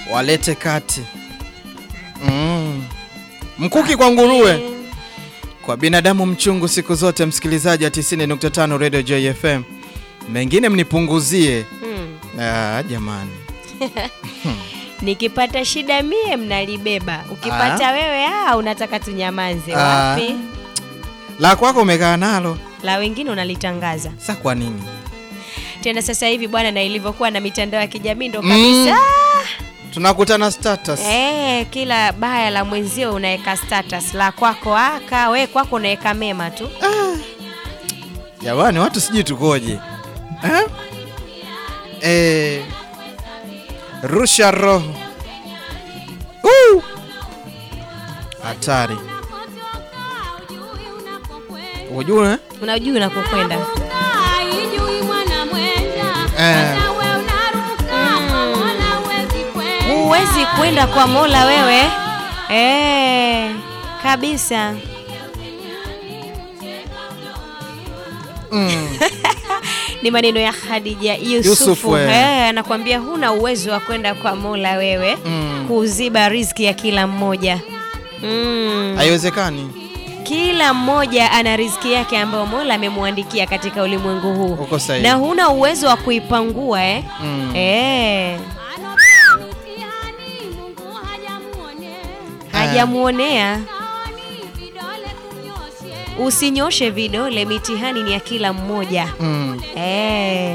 walete kati mm. mkuki kwa nguruwe kwa binadamu mchungu siku zote msikilizaji wa 90.5 Radio Joy FM mengine mnipunguzie Hmm. ah, jamani Nikipata shida mie mnalibeba, ukipata wewe ah, unataka tunyamaze. Ah. Wapi? la kwako umekaa nalo La wengine unalitangaza sa kwa nini tena sasa hivi bwana, na ilivyokuwa na mitandao ya kijamii ndo Mm. kabisa tunakutana status Eh, kila baya la mwenzio unaweka status, la kwako aka we kwako unaweka mema tu. jamani watu sijui tukoje eh? Eh, rusha roho Uh! hatari ujue Unajua unakokwenda. Eh. Huwezi kwenda kwa Mola wewe. Eh, kabisa. mm. Ni maneno ya Khadija Yusufu, Yusufu. eh. Eh, anakuambia huna uwezo wa kwenda kwa Mola wewe Mm. kuziba riziki ya kila mmoja. Mm. haiwezekani Kila mmoja ana riziki yake ambayo Mola amemwandikia katika ulimwengu huu, uko sahihi na huna uwezo wa kuipangua eh? mm. Eh, hajamuonea. Usinyoshe vidole, mitihani ni ya kila mmoja. Mm. Eh,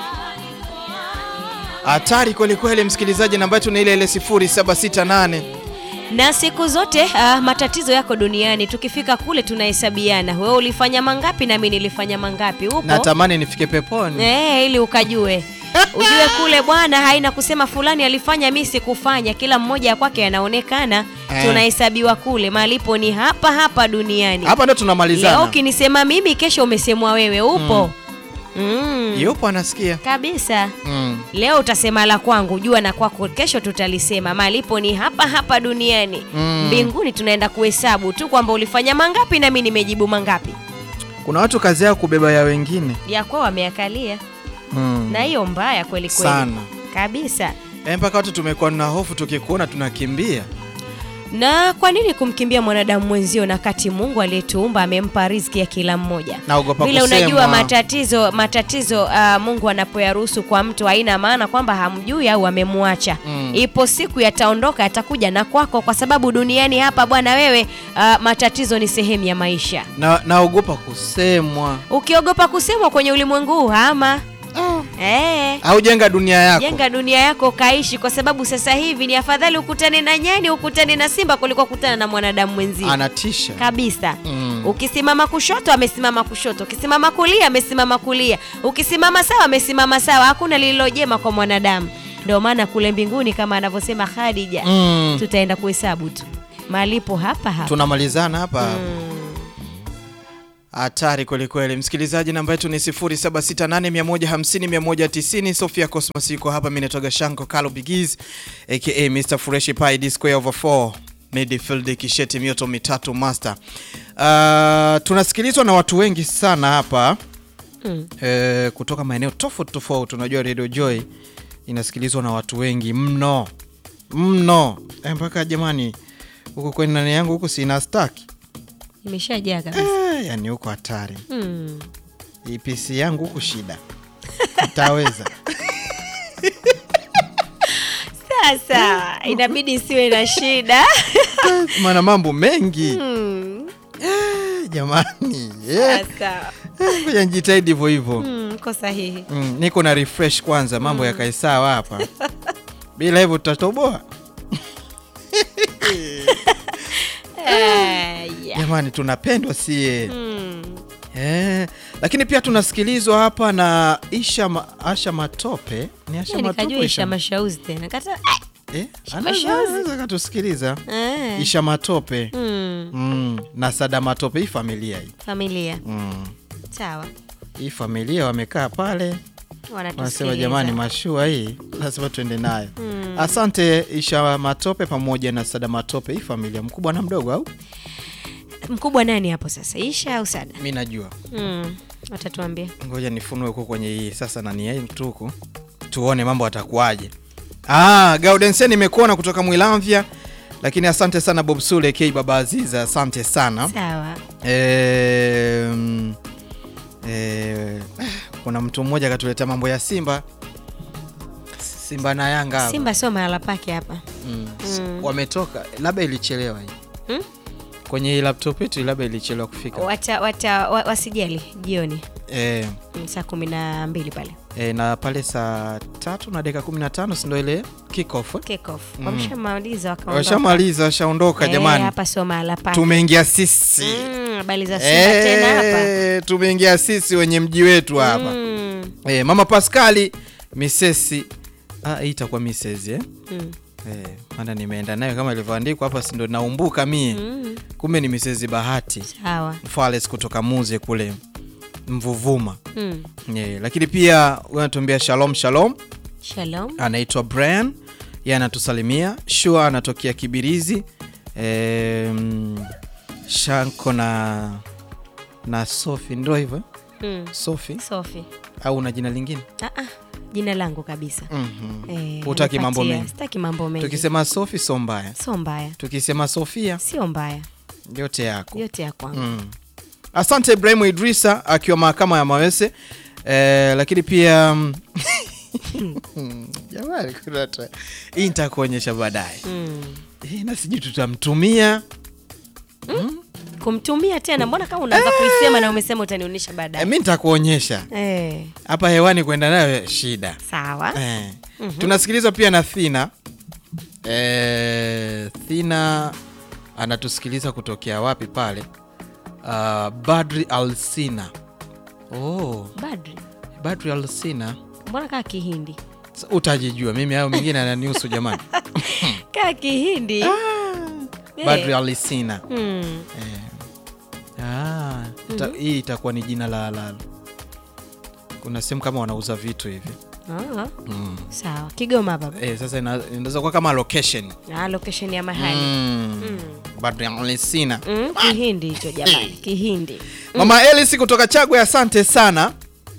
hatari kwelikweli msikilizaji namba yetu ni ile ile 0768 na siku zote ah, matatizo yako duniani, tukifika kule tunahesabiana, wewe ulifanya mangapi na mimi nilifanya mangapi. Upo natamani nifike peponi Eh, ili ukajue ujue kule bwana, haina kusema fulani alifanya mimi sikufanya. Kila mmoja ya kwake anaonekana, Eh. tunahesabiwa kule. Malipo ni hapa hapa duniani. hapa ndo Leo tunamalizana ukinisema mimi, kesho umesemwa wewe. Upo mm. yupo anasikia kabisa. mm. Leo utasema la kwangu, jua na kwako kesho tutalisema. Malipo ni hapa hapa duniani. Mm. Mbinguni tunaenda kuhesabu tu kwamba ulifanya mangapi na mimi nimejibu mangapi. kuna watu kazi yao kubeba ya wengine Ya kwao wameakalia, mm. na hiyo mbaya kweli kweli sana kabisa. Eh, mpaka watu tumekuwa na hofu tukikuona tunakimbia Na kwa nini kumkimbia mwanadamu mwenzio na kati Mungu aliyetuumba amempa riziki ya kila mmoja? naogopa Vile kusemwa. unajua matatizo matatizo uh, Mungu anapoyaruhusu kwa mtu haina maana kwamba hamjui au amemwacha. Mm. Ipo siku yataondoka yatakuja na kwako, kwa sababu duniani hapa bwana wewe, uh, matatizo ni sehemu ya maisha. na naogopa kusemwa Ukiogopa kusemwa kwenye ulimwengu huu hama eh, au jenga dunia yako jenga dunia yako kaishi, kwa sababu sasa hivi ni afadhali ukutane na nyani ukutane na simba kuliko kukutana na mwanadamu mwenzio anatisha kabisa. Mm. Ukisimama kushoto amesimama kushoto, ukisimama kulia amesimama kulia, ukisimama sawa amesimama sawa. Hakuna lililo jema kwa mwanadamu. Ndio maana kule mbinguni kama anavyosema Khadija, Mm. tutaenda kuhesabu tu malipo hapa hapa. tunamalizana hapa Mm. hatari kwelikweli msikilizaji namba yetu ni 0768150190 sofia cosmos yuko hapa mi natoga shanko kalo bigiz aka mr fresh pie d square over 4 midfield kisheti mioto mitatu master uh, tunasikilizwa na watu wengi sana hapa Mm. eh, kutoka maeneo tofauti tofauti unajua radio joy inasikilizwa na watu wengi mno mno eh, mpaka jamani huko kwenye nani yangu huku sina staki Imeshajaa kabisa. eh, yani huko hatari Mm. hii PC yangu huku shida itaweza Sasa inabidi siwe na shida. maana mambo mengi Mm. eh, jamani eh, Sasa ngoja nijitahidi hivyo hivyo mm, ko sahihi. mm, niko na refresh kwanza mambo yakae sawa hapa bila hivyo tutatoboa Eh, yeah. jamani tunapendwa sie Mm. eh, lakini pia tunasikilizwa hapa na Isha ma, Asha Matope ni Asha Nikajua Matope isha mashauzi tena kata eh, Isha anaweza Mashauzi. anaweza katusikiliza eh. Isha Matope Mm. mm, na Sada Matope hii familia hii Familia mm. sawa, hii familia wamekaa pale wanasema wanatusikiliza. jamani mashua hii lazima tuende nayo Mm. asante Isha Matope pamoja na Sada Matope hii familia mkubwa na mdogo au Mkubwa nani hapo sasa, Isha au Sada? mi najua Mm. Watatuambia. ngoja nifunue huko kwenye hii sasa nani yetu huku tuone mambo atakuwaje Ah, Gaudensia nimekuona kutoka Mwilamvya, lakini asante sana Bob Sule K Baba Aziza, asante sana. Sawa. Eh, mm, eh, kuna mtu mmoja akatuletea mambo ya Simba Simba na Yanga hapa. Simba sio mahala pake hapa. Mm. Mm. Wametoka, labda ilichelewa hii Hmm? kwenye hii laptop yetu, labda ilichelewa kufika Wata, wata, wa, wasijali jioni eh, Mm, saa kumi na mbili pale eh, na pale saa tatu na dakika 15 si ndio ile kick off eh? kick off. Mm. Wameshamaliza wakaondoka. Washamaliza, washaondoka Eh, jamani, hapa sio mahala pake. tumeingia sisi Mm, habari za Simba tena hapa. Eh, tumeingia sisi wenye mji wetu hapa Mm, eh, mama Pascali misesi ah, hii itakuwa misesi eh? mm, Eh, maana nimeenda nayo kama ilivyoandikwa hapa, si ndo naumbuka mie mm. kumbe ni misesi Bahati Sawa. Fales kutoka Muze kule Mvuvuma Mm. yeah. Lakini pia unatuambia shalom shalom, Shalom. anaitwa Brian, yeye anatusalimia. Shua anatokea Kibirizi. Em, Shanko na na Sofi ndo hivyo Mm. Sofi Sophie. au na jina lingine Ah, ah, jina langu kabisa. mm Eh, Hutaki mambo nipatia. mengi? Sitaki mambo mengi. Tukisema Sofi sio mbaya, sio mbaya. tukisema Sofia Sio mbaya. yote yako Yote ya kwangu. Mm. Asante Ibrahimu Idrisa akiwa mahakama ya Mawese eh, lakini pia mm, jamani, kuna hata- hii nitakuonyesha baadaye Mm. Eh, na sijui tutamtumia Kumtumia tena, mbona kama unaanza kuisema na umesema utanionyesha eh, baadaye. mi nitakuonyesha Eh, hapa hewani kwenda nayo shida sawa. eh. Tunasikilizwa pia na Thina eh, Thina anatusikiliza kutokea wapi pale? Uh, Badri Alsina. Oh, Badri. Badri Alsina Mbona kaa Kihindi? Sa- utajijua mimi hayo mengine ananihusu jamani Kaa Kihindi. Eh. Badri Alisina Mm. eh. ah, ita, hii itakuwa ni jina la la kuna sehemu kama wanauza vitu hivi Ah, mm. sawa. Kigoma baba. eh, sasa ina- inaweza kuwa kama location Ah, location ya mahali. mm. Badri Alisina Mm, Kihindi hicho jamani. Kihindi. Mama Elis kutoka Chagwe, asante sana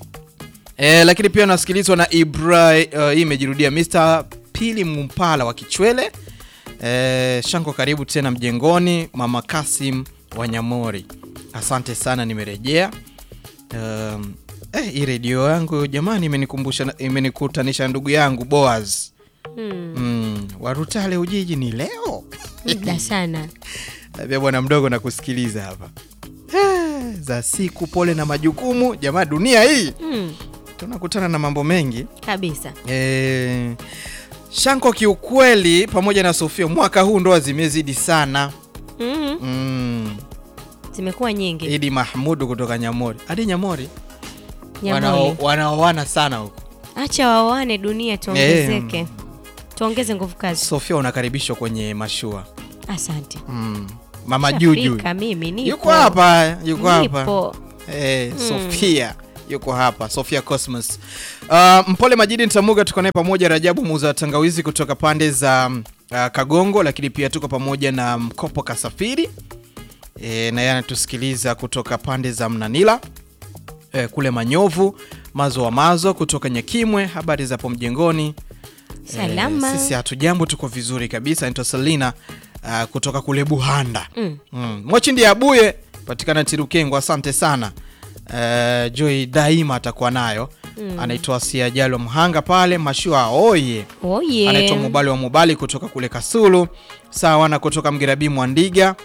e, lakini pia unasikilizwa na Ibra. Uh, hii imejirudia Mr Pili Mumpala wa Kichwele e, Shanko, karibu tena mjengoni. Mama Kasim Wanyamori, asante sana, nimerejea. Um, eh, hii redio yangu jamani, imenikumbusha na- imenikutanisha na ndugu yangu Boaz Mm. mm, Warutale Ujiji ni leo Muda sana. Pia bwana mdogo na kusikiliza hapa Eh, za siku, pole na majukumu. Jamaa, dunia hii Mm. tunakutana na mambo mengi Kabisa. e, Shanko, kiukweli pamoja na Sofia, mwaka huu ndoa zimezidi sana Mm. mm. Zimekuwa nyingi. Idi Mahmudu kutoka Nyamori hadi Nyamori Nyamori. wanao- wanaoana sana huko. Acha waoane dunia tuongezeke. Tuongeze nguvu kazi. Sofia, unakaribishwa kwenye mashua Asante. mm. Mama Juju Shafika mimi nipo. yuko hapa, yuko hapa Nipo. Eh, Sofia yuko hapa, Sofia Cosmos. Uh, Mpole Majidi Ntamuga tuko naye pamoja, Rajabu muuza tangawizi kutoka pande za uh, Kagongo, lakini pia tuko pamoja na Mkopo Kasafiri e, na yeye anatusikiliza kutoka pande za Mnanila e, kule Manyovu. Mazo wa Mazo kutoka Nyakimwe, habari za hapo mjengoni. Salama. Eh, sisi hatujambo, tuko vizuri kabisa. Naitwa Selina uh, kutoka kule Buhanda Mm. mm. Mwachindi Abuye patikana Tirukengo, asante sana. Uh, Joy daima atakuwa nayo mm. Anaitwa Siajalo Mhanga pale Mashua oye Oh yeah. anaitwa Mubali wa Mubali kutoka kule Kasulu, sawa na kutoka Mgerabi Mwandiga.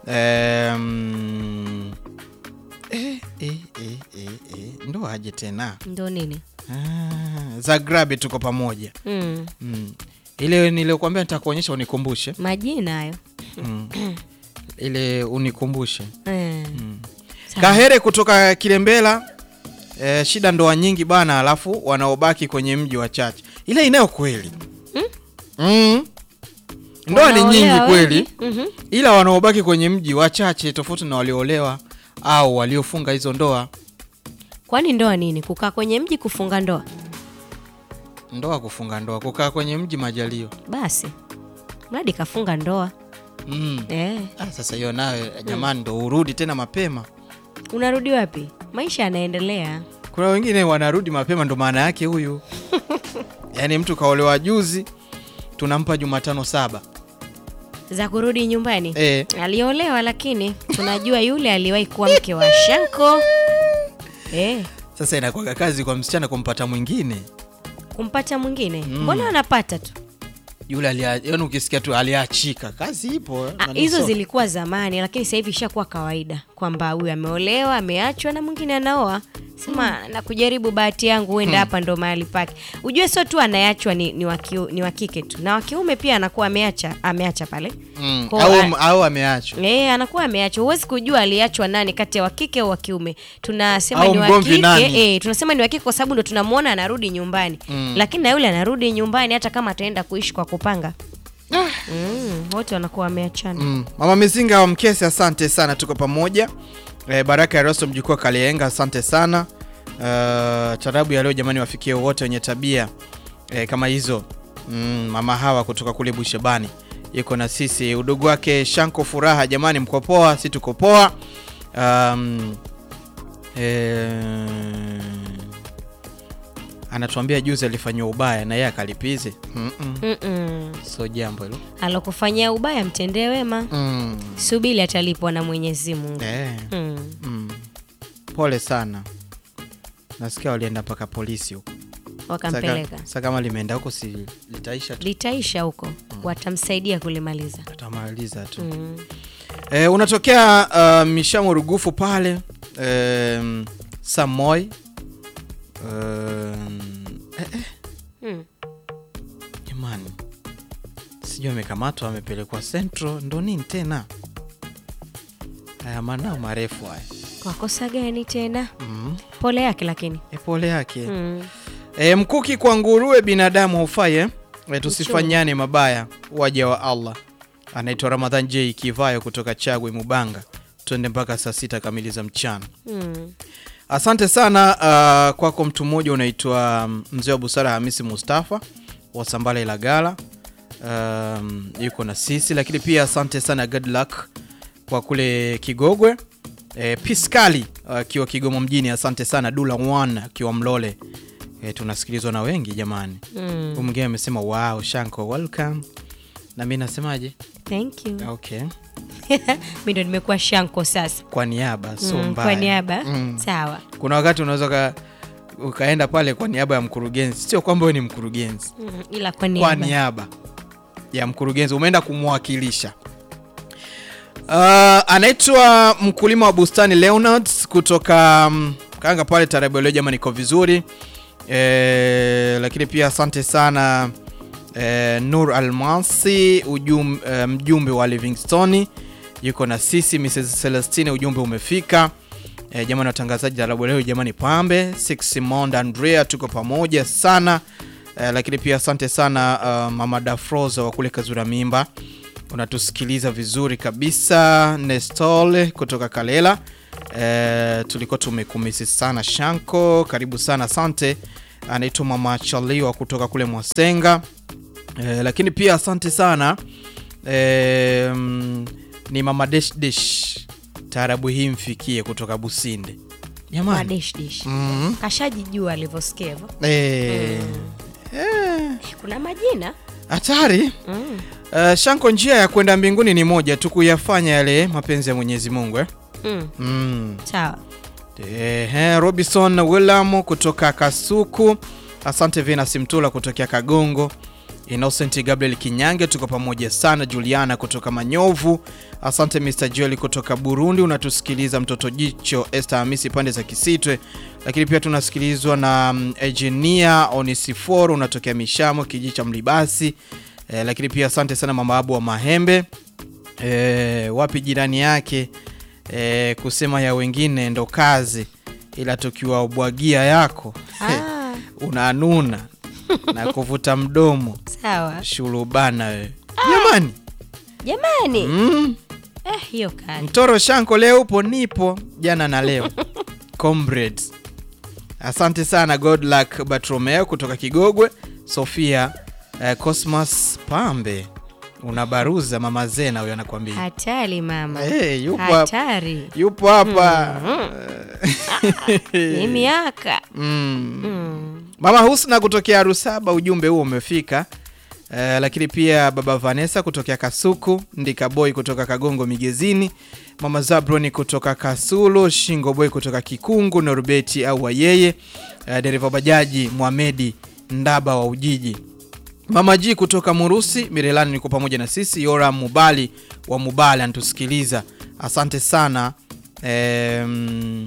Um, eh, eh, eh, eh, eh. Ndo aje tena Ndo nini? ah, Zagrabi tuko pamoja Mm. mm. Ile niliokuambia nitakuonyesha unikumbushe Majina hayo. mm. Ile unikumbushe Eh. mm. Sawa. Kahere kutoka Kilembela. E, shida ndoa nyingi bana, alafu wanaobaki kwenye mji wachache. Ile inayo kweli mm. Ndoa ni Wanaolewa nyingi kweli wengi. Mhm. ila wanaobaki kwenye mji wachache, tofauti na walioolewa au waliofunga hizo ndoa. Kwani ndoa nini? Kukaa kwenye mji kufunga ndoa? Ndoa kufunga ndoa, kukaa kwenye mji majalio. Basi. Mradi kafunga ndoa. mm. Eh. Ah, sasa hiyo nayo jamani, ndo urudi tena mapema. Unarudi wapi? Maisha yanaendelea. Kuna wengine wanarudi mapema, ndo maana yake huyu yaani mtu kaolewa juzi tunampa Jumatano saba. za kurudi nyumbani Eh. aliolewa, lakini tunajua yule aliwahi kuwa mke wa Shanko eh, Sasa inakuwa kazi kwa msichana kumpata mwingine kumpata mwingine mbona wanapata tu yule alia, yani ukisikia tu aliachika, kazi ipo. Ah, nani hizo so- zilikuwa zamani, lakini sasa hivi ishakuwa kawaida kwamba huyu ameolewa, ameachwa na mwingine anaoa. Sema na kujaribu bahati yangu, huenda hapa ndo mahali pake. Ujue sio tu anayeachwa ni, ni, wa kiu- ni wa kike tu, na wa kiume pia anakuwa ameacha ameacha pale Mm, Kwa- au, a- au ameachwa Eh, anakuwa ameachwa. Huwezi kujua aliachwa nani kati ya wa kike au wa kiume. Tunasema Au ni wa mgomvi kike, nani? eh, tunasema ni wa kike kwa sababu ndo tunamwona anarudi nyumbani. Lakini na yule anarudi nyumbani hata kama ataenda kuishi kwa kupanga. Mm, wote wanakuwa wameachana. Mm. Mama Mizinga wa Mkesi, asante sana, tuko pamoja. E, Baraka ya Rosto mjukuu wa Kalienga, asante sana. Uh, tarabu ya leo jamani, wafikie wote wenye tabia e, kama hizo. Mm, mama hawa kutoka kule Bushebani yuko na sisi, udugu wake Shanko Furaha, jamani, mko poa? Si tuko poa. Um, e, anatuambia juzi alifanyiwa ubaya na yeye akalipize. mm -mm. Mm-mm. So jambo hilo alokufanyia ubaya mtendee wema, mm. subiri atalipwa na Mwenyezi Mungu. eh. Mm. Mm. Pole sana, nasikia walienda mpaka polisi huko. Wakampeleka, Sasa kama limeenda huko, si litaisha tu, litaisha huko, watamsaidia kulimaliza. tutamaliza tu. Mm. E, unatokea uh, Mishamo Rugufu pale um, Samoi um, eh, eh, Mm. jamani, sijui amekamatwa amepelekwa Central, ndo nini tena haya manao marefu haya Kwa kosa gani tena? mm. Pole yake lakini. E, pole yake Mm. E, mkuki kwa nguruwe binadamu hufai eh? E, tusifanyane mabaya waja wa Allah. Anaitwa Ramadhan J Kivayo kutoka Chagwe Mubanga. Twende mpaka saa sita kamili za mchana. Mm. Asante sana uh, kwako mtu mmoja unaitwa um, mzee wa busara Hamisi Mustafa wa Sambala Ilagala um, yuko na sisi, lakini pia asante sana good luck kwa kule Kigogwe e, Piskali akiwa Kigoma mjini. Asante sana Dula One akiwa Mlole e, tunasikilizwa na wengi jamani. Mm. Huyu mwingine amesema wow, Shanko welcome, na mimi nasemaje? Thank you. Okay, Mimi ndo nimekuwa Shanko sasa. kwa niaba so Mm, mbaya. kwa niaba Mm. sawa. kuna wakati unaweza uka, ukaenda pale kwa niaba ya mkurugenzi, sio kwamba wewe ni mkurugenzi, Mm, ila kwa kwa niaba. niaba ya mkurugenzi umeenda kumwakilisha. Uh, anaitwa mkulima wa bustani Leonard kutoka um, Kanga pale Tarabu leo. Jamani, niko vizuri e, lakini pia asante sana e, Nur Almasi ujum, e, mjumbe wa Livingstone yuko na sisi. Mrs Celestine ujumbe umefika. E, jamani watangazaji Tarabu leo jamani, pambe Six Monda Andrea, tuko pamoja sana e, lakini pia asante sana uh, mama Dafroza wa kule Kazura Mimba unatusikiliza vizuri kabisa. Nestole kutoka Kalela e, tulikuwa tumekumisi sana. Shanko, karibu sana, asante. Anaitwa mama Chaliwa kutoka kule Mwasenga e, lakini pia asante sana e, mm, ni mama Desh Desh, taarabu hii mfikie kutoka Businde jamani. Madesh dish. mm Kashajijua alivyosikia hivyo. e, eh, Kuna majina. hatari Mm. Uh, Shanko, njia ya kwenda mbinguni ni moja tu, kuyafanya yale mapenzi ya Mwenyezi Mungu eh? Mm. mm. Sawa. Ehe, Robinson Willam kutoka Kasuku, asante Venus Mtula kutokea Kagongo, Innocent Gabriel Kinyange, tuko pamoja sana. Juliana kutoka Manyovu, asante Mr Joel kutoka Burundi, unatusikiliza mtoto jicho. Esther Hamisi pande za Kisitwe, lakini pia tunasikilizwa na mm, Engineer Onisiforo, unatokea Mishamo kijiji cha Mlibasi. Eh, lakini pia asante sana mama Abu wa Mahembe. Eh, wapi jirani yake eh, kusema ya wengine ndo kazi, ila tukiwabwagia yako Ah, unanuna na kuvuta mdomo sawa. shurubana wewe jamani. Jamani. Mm, Eh, hiyo kali. mtoro Shanko, leo upo nipo jana na leo comrades. Asante sana God luck Bartromeo kutoka Kigogwe, Sofia eh, Cosmas Pambe unabaruza mama Zena huyo anakuambia Hatari mama. hey, yupo hapa Hatari. yupo hapa Ni miaka. mm. Mm. Mama Husna kutokea Rusaba, ujumbe huo umefika. Eh, lakini pia baba Vanessa kutokea Kasuku, Ndika Boy kutoka Kagongo Migezini, mama Zabroni kutoka Kasulu, Shingo Boy kutoka Kikungu, Norbeti au Wayeye, eh, dereva bajaji Mohamedi Ndaba wa Ujiji, mama G kutoka Murusi, Mirelani niko pamoja na sisi, Yora Mubali wa Mubali anatusikiliza, asante sana em,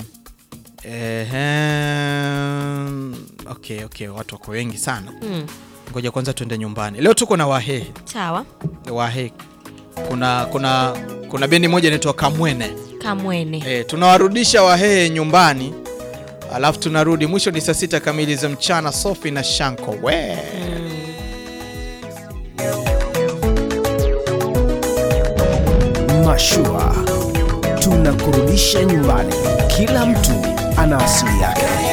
ehem, okay, okay, watu wako wengi sana Mm. ngoja kwanza tuende nyumbani. Leo tuko na Wahehe. Sawa. Wahehe. Kuna kuna kuna bendi moja inaitwa Kamwene. Kamwene. E, tunawarudisha Wahehe nyumbani. Alafu tunarudi mwisho ni saa sita kamili za mchana Sofi na Shanko. We. Mashua tunakurudisha nyumbani. Kila mtu ana asili yake.